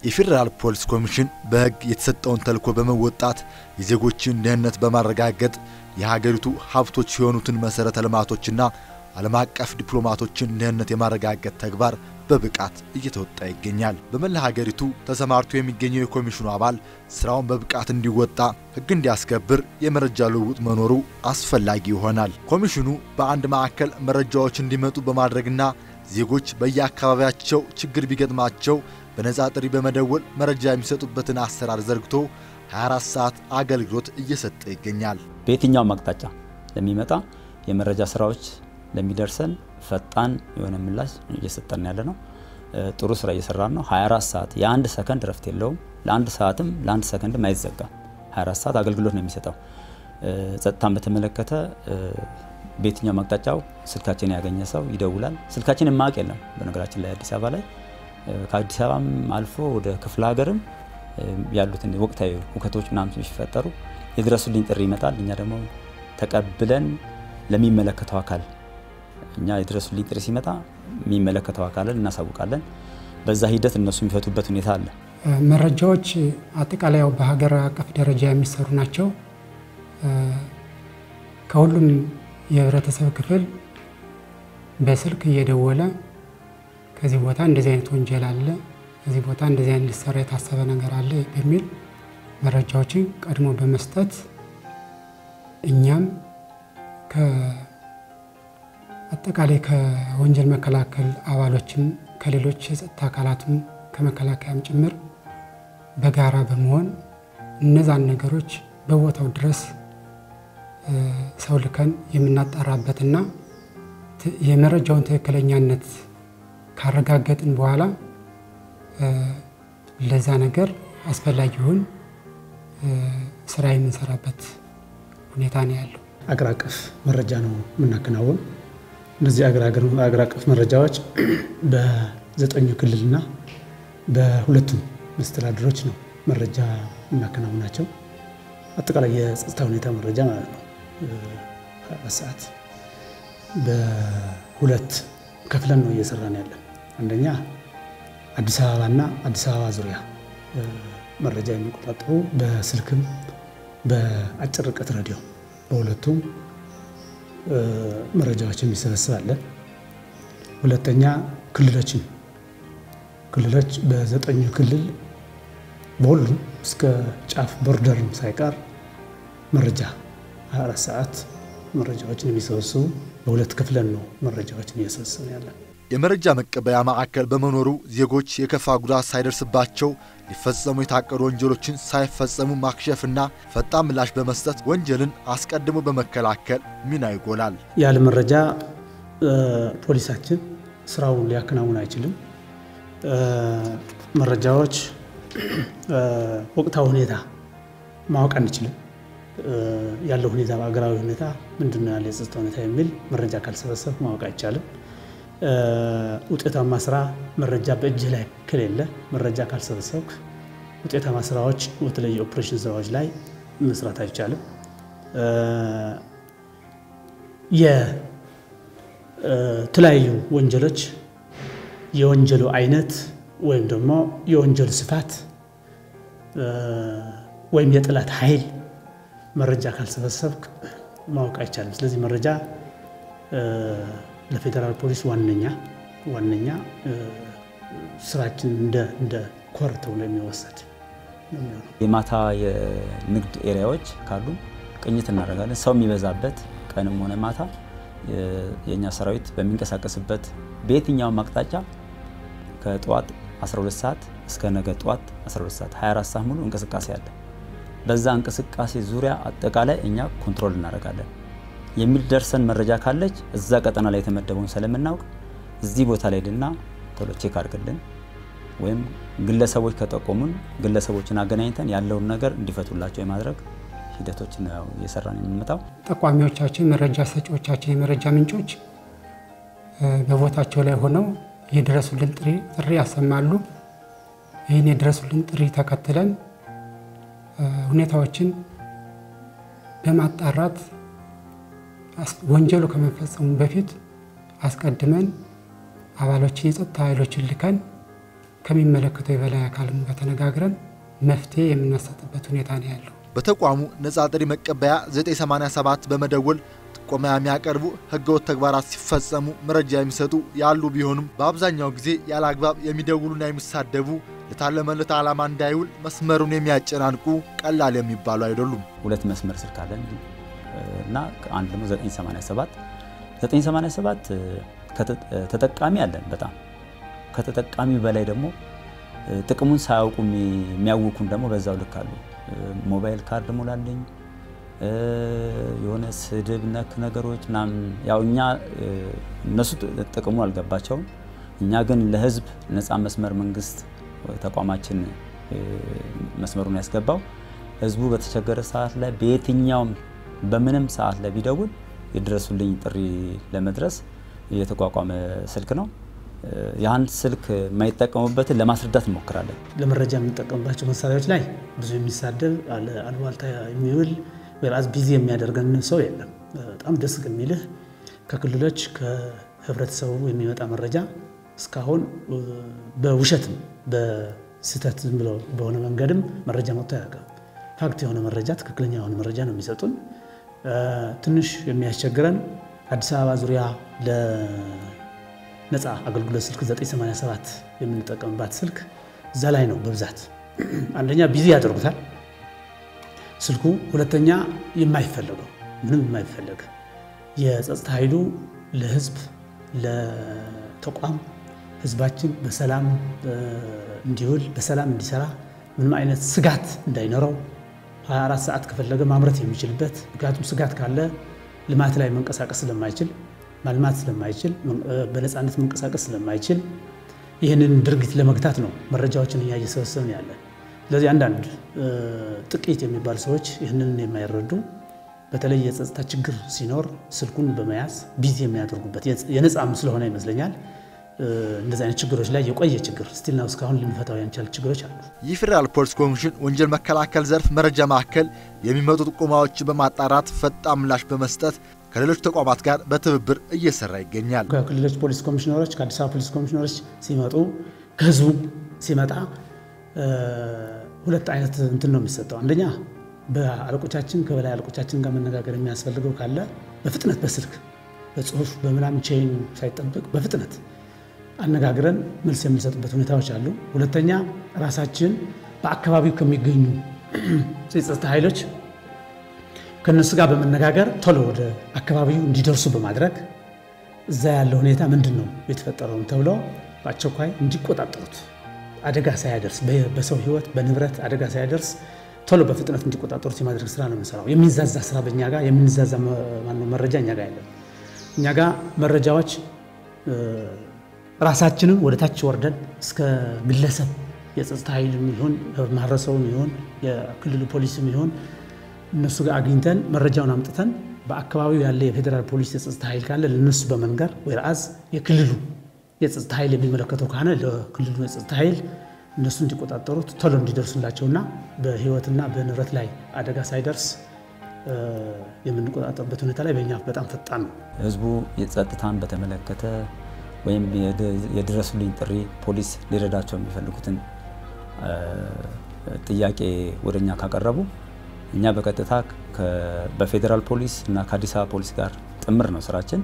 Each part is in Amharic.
የፌዴራል ፖሊስ ኮሚሽን በሕግ የተሰጠውን ተልዕኮ በመወጣት የዜጎችን ደህንነት በማረጋገጥ የሀገሪቱ ሀብቶች የሆኑትን መሠረተ ልማቶችና ዓለም አቀፍ ዲፕሎማቶችን ደህንነት የማረጋገጥ ተግባር በብቃት እየተወጣ ይገኛል። በመላ ሀገሪቱ ተሰማርቶ የሚገኘው የኮሚሽኑ አባል ስራውን በብቃት እንዲወጣ ሕግ እንዲያስከብር የመረጃ ልውውጥ መኖሩ አስፈላጊ ይሆናል። ኮሚሽኑ በአንድ ማዕከል መረጃዎች እንዲመጡ በማድረግና ዜጎች በየአካባቢያቸው ችግር ቢገጥማቸው በነጻ ጥሪ በመደወል መረጃ የሚሰጡበትን አሰራር ዘርግቶ 24 ሰዓት አገልግሎት እየሰጠ ይገኛል። በየትኛውም አቅጣጫ ለሚመጣ የመረጃ ስራዎች ለሚደርሰን ፈጣን የሆነ ምላሽ እየሰጠን ያለ ነው። ጥሩ ስራ እየሰራን ነው። 24 ሰዓት የአንድ ሰከንድ ረፍት የለውም። ለአንድ ሰዓትም ለአንድ ሰከንድም አይዘጋም። 24 ሰዓት አገልግሎት ነው የሚሰጠው። ጸጥታን በተመለከተ በየትኛውም አቅጣጫው ስልካችን ያገኘ ሰው ይደውላል። ስልካችን የማያውቅ የለም። በነገራችን ላይ አዲስ አበባ ላይ ከአዲስ አበባም አልፎ ወደ ክፍለ ሀገርም ያሉትን ወቅታዊ ሁከቶች ምናምን ሲፈጠሩ የድረሱልኝ ጥሪ ይመጣል። እኛ ደግሞ ተቀብለን ለሚመለከተው አካል እኛ የድረሱልኝ ጥሪ ሲመጣ የሚመለከተው አካልን እናሳውቃለን። በዛ ሂደት እነሱ የሚፈቱበት ሁኔታ አለ። መረጃዎች አጠቃላይ ያው በሀገር አቀፍ ደረጃ የሚሰሩ ናቸው። ከሁሉም የህብረተሰብ ክፍል በስልክ እየደወለ ከዚህ ቦታ እንደዚህ አይነት ወንጀል አለ፣ ከዚህ ቦታ እንደዚህ አይነት ሊሰራ የታሰበ ነገር አለ በሚል መረጃዎችን ቀድሞ በመስጠት እኛም አጠቃላይ ከወንጀል መከላከል አባሎችም ከሌሎች የጸጥታ አካላትም ከመከላከያም ጭምር በጋራ በመሆን እነዛን ነገሮች በቦታው ድረስ ሰው ልከን የምናጣራበትና የመረጃውን ትክክለኛነት ካረጋገጥን በኋላ ለዛ ነገር አስፈላጊውን ስራ የምንሰራበት ሁኔታ ነው ያለው። አገር አቀፍ መረጃ ነው የምናከናውን። እነዚህ አገር አቀፍ መረጃዎች በዘጠኙ ክልልና በሁለቱም መስተዳድሮች ነው መረጃ የምናከናውናቸው። አጠቃላይ የጸጥታ ሁኔታ መረጃ ማለት ነው። አራት ሰዓት በሁለት ከፍለን ነው እየሰራን ያለን። አንደኛ አዲስ አበባና አዲስ አበባ ዙሪያ መረጃ የሚቆጣጠሩ በስልክም በአጭር ርቀት ሬዲዮ በሁለቱም መረጃዎች የሚሰበስባለን። ሁለተኛ ክልሎችን ክልሎች በዘጠኙ ክልል በሁሉም እስከ ጫፍ ቦርደርም ሳይቀር መረጃ 24 ሰዓት መረጃዎችን የሚሰበስቡ በሁለት ክፍለን ነው መረጃዎችን እየሰበሰብን ያለን። የመረጃ መቀበያ ማዕከል በመኖሩ ዜጎች የከፋ ጉዳት ሳይደርስባቸው ሊፈጸሙ የታቀዱ ወንጀሎችን ሳይፈጸሙ ማክሸፍና ፈጣን ምላሽ በመስጠት ወንጀልን አስቀድሞ በመከላከል ሚና ይጎላል። ያለ መረጃ ፖሊሳችን ስራውን ሊያከናውን አይችልም። መረጃዎች ወቅታዊ ሁኔታ ማወቅ አንችልም። ያለው ሁኔታ በአገራዊ ሁኔታ ምንድነው ያለ የጸጥታ ሁኔታ የሚል መረጃ ካልሰበሰብ ማወቅ አይቻልም። ውጤታማ ስራ መረጃ በእጅህ ላይ ከሌለ መረጃ ካልሰበሰብክ ውጤታማ ስራዎች በተለይ የኦፕሬሽን ስራዎች ላይ መስራት አይቻልም። የተለያዩ ወንጀሎች የወንጀሉ አይነት ወይም ደግሞ የወንጀሉ ስፋት ወይም የጠላት ኃይል መረጃ ካልሰበሰብክ ማወቅ አይቻልም። ስለዚህ መረጃ ለፌዴራል ፖሊስ ዋነኛ ዋነኛ ስራችን እንደ ኮር ተብሎ የሚወሰድ የማታ የንግድ ኤሪያዎች ካሉ ቅኝት እናደርጋለን። ሰው የሚበዛበት ቀንም ሆነ ማታ የእኛ ሰራዊት በሚንቀሳቀስበት በየትኛውም አቅጣጫ ከጠዋት 12 ሰዓት እስከ ነገ ጠዋት 12 ሰዓት 24 ሰዓት ሙሉ እንቅስቃሴ አለ። በዛ እንቅስቃሴ ዙሪያ አጠቃላይ እኛ ኮንትሮል እናደርጋለን። የሚደርሰን መረጃ ካለች እዛ ቀጠና ላይ የተመደበውን ስለምናውቅ እዚህ ቦታ ላይ ድና ቶሎ ቼክ አድርግልን ወይም ግለሰቦች ከጠቆሙን ግለሰቦችን አገናኝተን ያለውን ነገር እንዲፈቱላቸው የማድረግ ሂደቶችን ነው እየሰራን የምንመጣው። ጠቋሚዎቻችን፣ መረጃ ሰጪዎቻችን፣ የመረጃ ምንጮች በቦታቸው ላይ ሆነው የድረሱልን ጥሪ ያሰማሉ። ይህን የድረሱልን ጥሪ ተከትለን ሁኔታዎችን በማጣራት ወንጀሉ ከመፈጸሙ በፊት አስቀድመን አባሎችን የጸጥታ ኃይሎችን ልከን ከሚመለከተው የበላይ አካልም ጋር ተነጋግረን መፍትሄ የምናሰጥበት ሁኔታ ነው ያለው። በተቋሙ ነጻ ጥሪ መቀበያ 987 በመደወል ጥቆማ የሚያቀርቡ ህገወጥ ተግባራት ሲፈጸሙ መረጃ የሚሰጡ ያሉ ቢሆኑም በአብዛኛው ጊዜ ያለ አግባብ የሚደውሉና የሚሳደቡ ለታለመለት ዓላማ እንዳይውል መስመሩን የሚያጨናንቁ ቀላል የሚባሉ አይደሉም። ሁለት መስመር ስልክ አለን እና አንድ ደግሞ 987 987 ተጠቃሚ አለን። በጣም ከተጠቃሚ በላይ ደግሞ ጥቅሙን ሳያውቁ የሚያውኩን ደግሞ በዛው ልክ አሉ። ሞባይል ካርድ ሞላለኝ የሆነ ስድብ ነክ ነገሮች ምናምን ያው እኛ እነሱ ጥቅሙ አልገባቸውም። እኛ ግን ለህዝብ ነፃ መስመር መንግስት ተቋማችን መስመሩን ያስገባው ህዝቡ በተቸገረ ሰዓት ላይ በየትኛውም በምንም ሰዓት ላይ ቢደውል የድረሱልኝ ጥሪ ለመድረስ የተቋቋመ ስልክ ነው። ያን ስልክ የማይጠቀሙበትን ለማስረዳት እንሞክራለን። ለመረጃ የምንጠቀምባቸው መሳሪያዎች ላይ ብዙ የሚሳደብ አሉባልታ የሚውል ወይራዝ ቢዚ የሚያደርገን ሰው የለም። በጣም ደስ የሚልህ ከክልሎች ከህብረተሰቡ የሚመጣ መረጃ እስካሁን በውሸትም በስህተት ዝም ብሎ በሆነ መንገድም መረጃ መጥቶ አያውቅም። ፋክት የሆነ መረጃ ትክክለኛ የሆነ መረጃ ነው የሚሰጡን። ትንሽ የሚያስቸግረን አዲስ አበባ ዙሪያ ለነፃ አገልግሎት ስልክ 987 የምንጠቀምባት ስልክ እዛ ላይ ነው በብዛት አንደኛ ቢዚ ያደርጉታል ስልኩ፣ ሁለተኛ የማይፈለገው ምንም የማይፈለግ የጸጥታ ኃይሉ ለህዝብ ለተቋም ህዝባችን በሰላም እንዲውል በሰላም እንዲሰራ ምንም አይነት ስጋት እንዳይኖረው 24 ሰዓት ከፈለገ ማምረት የሚችልበት ምክንያቱም ስጋት ካለ ልማት ላይ መንቀሳቀስ ስለማይችል ማልማት ስለማይችል በነፃነት መንቀሳቀስ ስለማይችል ይህንን ድርጊት ለመግታት ነው መረጃዎችን እኛ እየሰበሰብን ያለን። ስለዚህ አንዳንድ ጥቂት የሚባሉ ሰዎች ይህንን የማይረዱ በተለይ የጸጥታ ችግር ሲኖር ስልኩን በመያዝ ቢዚ የሚያደርጉበት የነፃም ስለሆነ ይመስለኛል እንደዚህ አይነት ችግሮች ላይ የቆየ ችግር ስቲል ነው እስካሁን ልንፈታው ያንቻል ችግሮች አሉ። የፌዴራል ፖሊስ ኮሚሽን ወንጀል መከላከል ዘርፍ መረጃ ማዕከል የሚመጡ ጥቆማዎችን በማጣራት ፈጣን ምላሽ በመስጠት ከሌሎች ተቋማት ጋር በትብብር እየሰራ ይገኛል። ከክልሎች ፖሊስ ኮሚሽነሮች፣ ከአዲስ አበባ ፖሊስ ኮሚሽነሮች ሲመጡ ከህዝቡ ሲመጣ ሁለት አይነት እንትን ነው የሚሰጠው። አንደኛ በአለቆቻችን ከበላይ አለቆቻችን ጋር መነጋገር የሚያስፈልገው ካለ በፍጥነት በስልክ በጽሁፍ በምናምን ቼይን ሳይጠበቅ በፍጥነት አነጋግረን መልስ የምንሰጥበት ሁኔታዎች አሉ። ሁለተኛ ራሳችን በአካባቢው ከሚገኙ የጸጥታ ኃይሎች ከእነሱ ጋር በመነጋገር ቶሎ ወደ አካባቢው እንዲደርሱ በማድረግ እዛ ያለው ሁኔታ ምንድን ነው የተፈጠረውን ተብሎ በአስቸኳይ እንዲቆጣጠሩት አደጋ ሳያደርስ በሰው ህይወት በንብረት አደጋ ሳያደርስ ቶሎ በፍጥነት እንዲቆጣጠሩት የማድረግ ስራ ነው የምንሰራው። የሚንዛዛ ስራ በእኛ ጋር የሚንዛዛ ማነው መረጃ እኛ ጋር የለም። እኛ ጋር መረጃዎች ራሳችንን ወደ ታች ወርደን እስከ ግለሰብ የጸጥታ ኃይል ይሁን ማህበረሰቡ ይሁን የክልሉ ፖሊስም ይሁን እነሱ ጋር አግኝተን መረጃውን አምጥተን በአካባቢው ያለ የፌዴራል ፖሊስ የጸጥታ ኃይል ካለ ለነሱ በመንገር ወይራዝ የክልሉ የጸጥታ ኃይል የሚመለከተው ከሆነ ለክልሉ የጸጥታ ኃይል እነሱ እንዲቆጣጠሩት ቶሎ እንዲደርሱላቸውና በህይወትና በንብረት ላይ አደጋ ሳይደርስ የምንቆጣጠርበት ሁኔታ ላይ በእኛ በጣም ፈጣን ነው። ህዝቡ የጸጥታን በተመለከተ ወይም የድረሱልኝ ጥሪ ፖሊስ ሊረዳቸው የሚፈልጉትን ጥያቄ ወደ እኛ ካቀረቡ እኛ በቀጥታ በፌዴራል ፖሊስ እና ከአዲስ አበባ ፖሊስ ጋር ጥምር ነው ስራችን።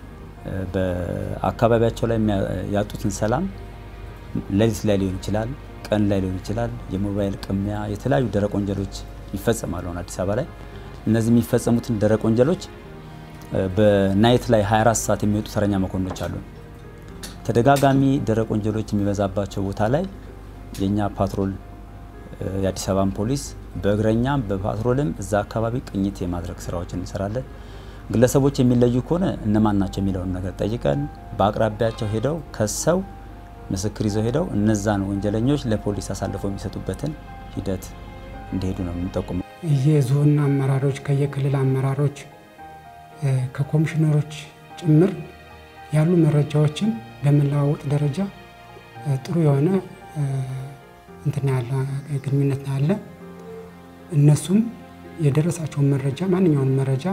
በአካባቢያቸው ላይ ያጡትን ሰላም ሌሊት ላይ ሊሆን ይችላል፣ ቀን ላይ ሊሆን ይችላል። የሞባይል ቅሚያ፣ የተለያዩ ደረቅ ወንጀሎች ይፈጸማሉ አሁን አዲስ አበባ ላይ። እነዚህ የሚፈጸሙትን ደረቅ ወንጀሎች በናይት ላይ 24 ሰዓት የሚወጡ ተረኛ መኮንኖች አሉ። ተደጋጋሚ ደረቅ ወንጀሎች የሚበዛባቸው ቦታ ላይ የእኛ ፓትሮል የአዲስ አበባን ፖሊስ በእግረኛም በፓትሮልም እዛ አካባቢ ቅኝት የማድረግ ስራዎችን እንሰራለን። ግለሰቦች የሚለዩ ከሆነ እነማን ናቸው የሚለውን ነገር ጠይቀን በአቅራቢያቸው ሄደው ከሰው ምስክር ይዘው ሄደው እነዛን ወንጀለኞች ለፖሊስ አሳልፈው የሚሰጡበትን ሂደት እንዲሄዱ ነው የምንጠቁመው። የዞን አመራሮች ከየክልል አመራሮች ከኮሚሽነሮች ጭምር ያሉ መረጃዎችን በመለዋወጥ ደረጃ ጥሩ የሆነ እንትና ያለ ግንኙነት ነው ያለ። እነሱም የደረሳቸውን መረጃ ማንኛውንም መረጃ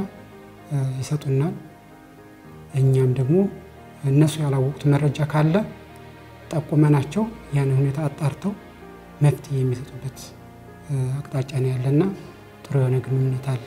ይሰጡናል። እኛም ደግሞ እነሱ ያላወቁት መረጃ ካለ ጠቁመናቸው ያን ሁኔታ አጣርተው መፍትሄ የሚሰጡበት አቅጣጫ ነው ያለና ጥሩ የሆነ ግንኙነት አለ።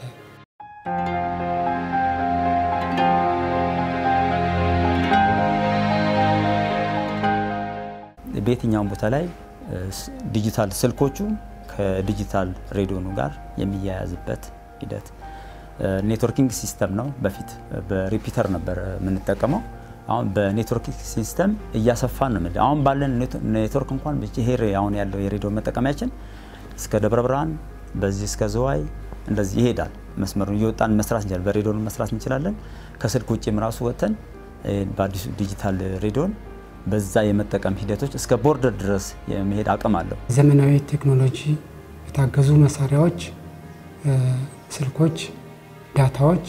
በየትኛውም ቦታ ላይ ዲጂታል ስልኮቹ ከዲጂታል ሬዲዮኑ ጋር የሚያያዝበት ሂደት ኔትወርኪንግ ሲስተም ነው። በፊት በሪፒተር ነበር የምንጠቀመው። አሁን በኔትወርኪንግ ሲስተም እያሰፋን ነው። አሁን ባለን ኔትወርክ እንኳን ይሄ አሁን ያለው የሬዲዮ መጠቀሚያችን እስከ ደብረ ብርሃን በዚህ እስከ ዝዋይ እንደዚህ ይሄዳል። መስመሩን እየወጣን መስራት እንችላለን። በሬዲዮን መስራት እንችላለን። ከስልክ ውጭም ራሱ ወጥተን በአዲሱ ዲጂታል ሬዲዮን በዛ የመጠቀም ሂደቶች እስከ ቦርደር ድረስ የመሄድ አቅም አለው። ዘመናዊ ቴክኖሎጂ የታገዙ መሳሪያዎች፣ ስልኮች፣ ዳታዎች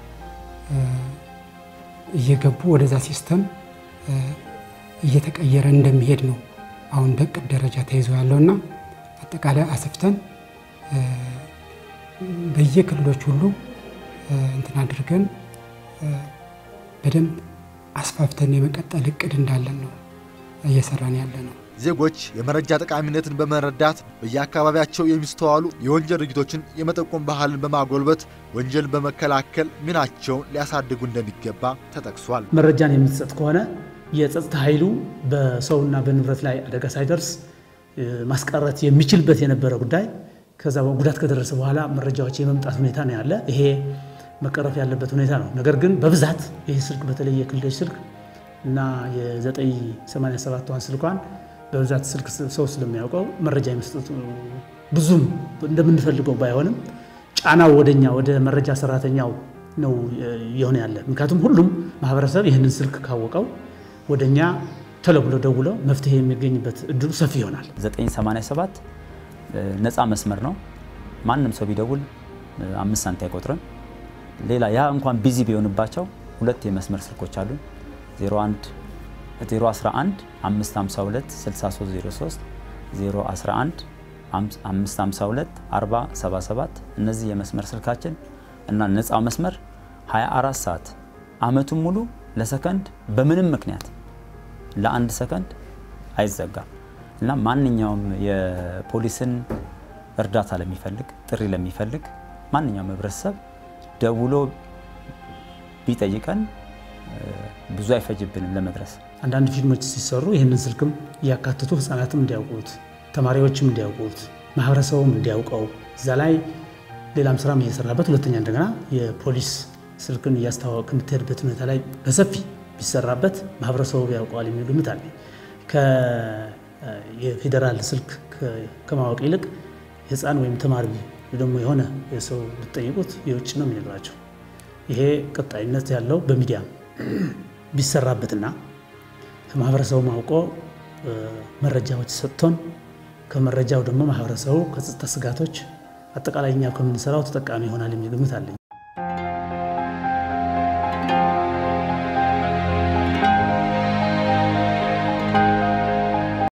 እየገቡ ወደዛ ሲስተም እየተቀየረ እንደሚሄድ ነው አሁን በእቅድ ደረጃ ተይዞ ያለውና አጠቃላይ አስፍተን በየክልሎች ሁሉ እንትን አድርገን በደንብ አስፋፍተን የመቀጠል እቅድ እንዳለን ነው እየሰራን ያለ ነው። ዜጎች የመረጃ ጠቃሚነትን በመረዳት በየአካባቢያቸው የሚስተዋሉ የወንጀል ድርጊቶችን የመጠቆም ባህልን በማጎልበት ወንጀልን በመከላከል ሚናቸውን ሊያሳድጉ እንደሚገባ ተጠቅሷል። መረጃን የምትሰጥ ከሆነ የጸጥታ ኃይሉ በሰውና በንብረት ላይ አደጋ ሳይደርስ ማስቀረት የሚችልበት የነበረ ጉዳይ ከዛ ጉዳት ከደረሰ በኋላ መረጃዎች የመምጣት ሁኔታ ነው ያለ። ይሄ መቀረፍ ያለበት ሁኔታ ነው። ነገር ግን በብዛት ይህ ስልክ በተለይ የክልሎች ስልክ እና የ987 ዋን ስልኳን በብዛት ስልክ ሰው ስለሚያውቀው መረጃ የመስጠቱ ብዙም እንደምንፈልገው ባይሆንም ጫናው ወደኛ ወደ መረጃ ሰራተኛው ነው የሆነ ያለ። ምክንያቱም ሁሉም ማህበረሰብ ይህንን ስልክ ካወቀው ወደኛ ቶሎ ብሎ ደውሎ መፍትሄ የሚገኝበት እድሉ ሰፊ ይሆናል። 987 ነፃ መስመር ነው። ማንም ሰው ቢደውል አምስት ሳንቲ አይቆጥርም። ሌላ ያ እንኳን ቢዚ ቢሆንባቸው ሁለት የመስመር ስልኮች አሉ 01 011 552 6303 011 552 4077 እነዚህ የመስመር ስልካችን እና ነፃ መስመር 24 ሰዓት አመቱን ሙሉ ለሰከንድ በምንም ምክንያት ለአንድ ሰከንድ አይዘጋም እና ማንኛውም የፖሊስን እርዳታ ለሚፈልግ ጥሪ ለሚፈልግ ማንኛውም ህብረተሰብ ደውሎ ቢጠይቀን ብዙ አይፈጅብንም ለመድረስ። አንዳንድ ፊልሞች ሲሰሩ ይህንን ስልክም እያካትቱ ህፃናትም እንዲያውቁት፣ ተማሪዎችም እንዲያውቁት፣ ማህበረሰቡም እንዲያውቀው እዛ ላይ ሌላም ስራም እየሰራበት ሁለተኛ እንደገና የፖሊስ ስልክን እያስተዋወቅ የምትሄድበት ሁኔታ ላይ በሰፊ ቢሰራበት ማህበረሰቡ ያውቀዋል የሚል ግምት አለ። የፌዴራል ስልክ ከማወቅ ይልቅ ህፃን ወይም ተማሪ ደግሞ የሆነ የሰው ብትጠይቁት የውጭ ነው የሚነግራቸው። ይሄ ቀጣይነት ያለው በሚዲያ ቢሰራበትና ከማህበረሰቡ አውቆ መረጃዎች ሰጥቶን ከመረጃው ደግሞ ማህበረሰቡ ከጸጥታ ስጋቶች አጠቃላይ እኛ ከምንሰራው ተጠቃሚ ይሆናል የሚል ግምት አለኝ።